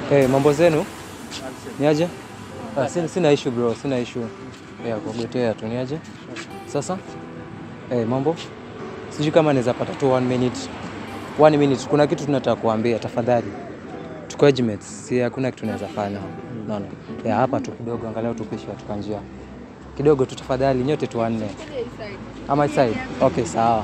Hey, mambo zenu niaje? Ah, sina, sina issue bro, sina issue. Yeah, kugotea tu niaje? Sasa? Hey, mambo? Sijui kama naweza pata tu one minute. One minute. Kuna kitu tunataka kuambia tafadhali. Tuko mates, si hakuna kitu naweza fanya. Unaona? Yeah, hapa tu kidogo angalau tupishe katika njia. Kidogo tu tafadhali nyote tu wanne. Ama side. Okay, sawa.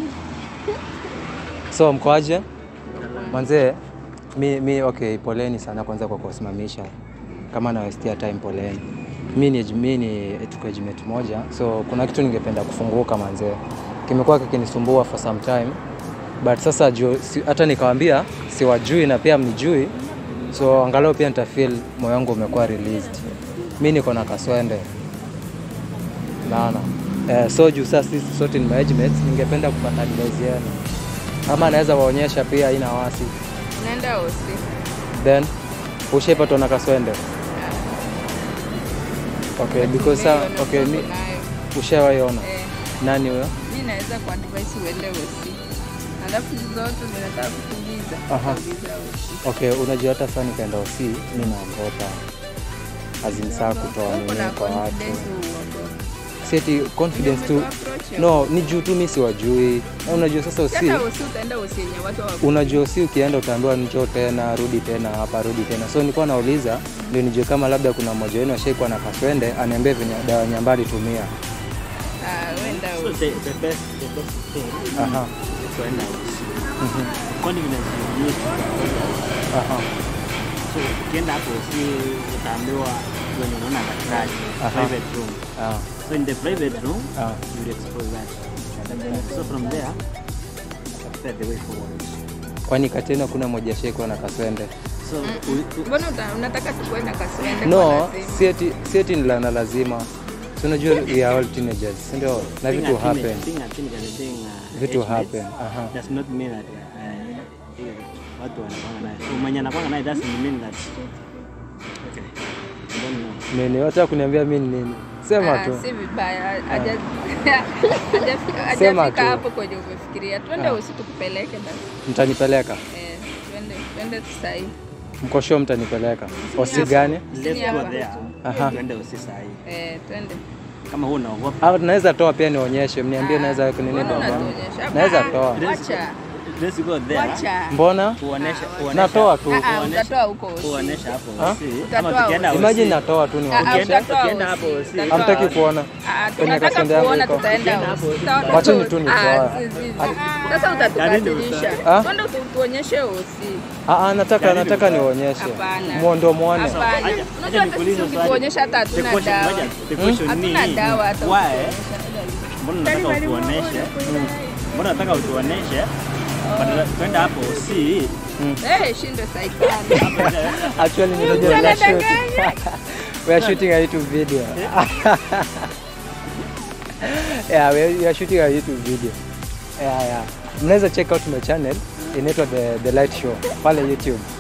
So mkoaje? Manzee, mi, mi okay, poleni sana kwanza kwa kuwasimamisha kama nawestia time, poleni. Mi ni, mi ni tuko age moja, so kuna kitu ningependa kufunguka manzee, kimekuwa kikinisumbua for some time but sasa juu si, hata nikawambia siwajui na pia mnijui, so angalau pia nitafeel moyo wangu umekuwa released. Mi niko na kaswende naona eh, so juu sasa sisi sote ni mates, ningependa kupata advice yenu ama naweza waonyesha pia ina wasi Naenda osi. then ushaipatwa na kaswende okay because sa, Nimeiona okay mi soko nayo. ushawaiona Eh, nani huyo mi naweza kuadvise uende osi. Alafu hizi zote zinataka kukuuliza. Aha. Uliza osi. okay unajua hata saa nikaenda osi mi naogopa azinsaa kutoa Uko nini na kwa watu confidence uogope. sieti confidence tu Umeapproach ya- no ni juu tu mi siwajui Na unajua sasa osi Hata osi utaenda osi yenye watu hawaku- unajua usi ukienda utaambiwa njoo tena rudi tena hapa rudi tena so nilikuwa nauliza ndio nijue kama labda kuna mmoja wenu ashaikuwa na kaswende aniambie venye dawa nyambali tumia Ah, wenda So osi. the, the best the best thing Aha, is to end out. Confidence you use. aha, So ukienda hapo si utaambiwa wenye unaona daktari Aha. private room. ah, So in the private room ah. you will expose that. So from there prepare the way forward. kwani katena kuna moja ashaikuwa na kaswende So we, we, Mbona uta- unataka tukuwe na kaswende no kwa lazima? sieti sieti ni la na lazima Si unajua we are all teenagers si ndio na being vitu a teenage- happen being a teenager and being a vitu age mates happen aha does not mean that uh, watu wanakwanga naye. So mwenye anakwanga naye doesn't mean that okay. I don't know. nini hata kuniambia mi ni nini sema Ah, tu si vibaya Haja- haja- Sema hajafika tu. hapo kwenye umefikiria twende Ah. usi tukupeleke basi mtanipeleka Eh, twende twende sahii mkosho mtanipeleka osi gani Let's go hapa. there. Aha. Tuende usi sahi. Eh, twende Kama huwa unaogopa. au tunaweza toa pia nionyeshe mniambie Ah, naweza kunini mbona baba unatuonyesha? naweza Ah, toa wacha Let's go there. wacha mbona Uoneshe uoneshe. natoa tu Ah, ah, Uonesha- utatoa huko usi. Uoneshe hapo Ah? usi. Utatoa Ama tukienda usi. usi. imagine natoa tu Ah, ah, nionyeshe utatoa Tukienda usi. hapo usi. Utatoa hamtaki usi. kuona Ah, kwenye tunataka kasende yangu kuona iko. tutaenda Tukienda usi. hapo usi. Tuta- Wacheni tuta- tu ah, nitoa. si- si- si. Sasa utatukasirisha Ah? twende tu- tuonyeshe usi Ah, ah, nataka nataka nionyeshe Hapana. mwondo muone Hapana. Acha- Unajua acha hata nikuulize sisi swali. ukituonyesha hata The hatuna question- dawa ngoja, the question hatuna ni, dawa hata why? ukionyesha. Mbona unataka utuoneshe? Mbona unataka utuoneshe? Badala twende hapo usi. Eh, shinde saikani actually ninajua we are shooting we are shooting a YouTube video yeah we are, we are shooting a YouTube video yeah yeah mnaweza check out my channel inaitwa the, the light show pale YouTube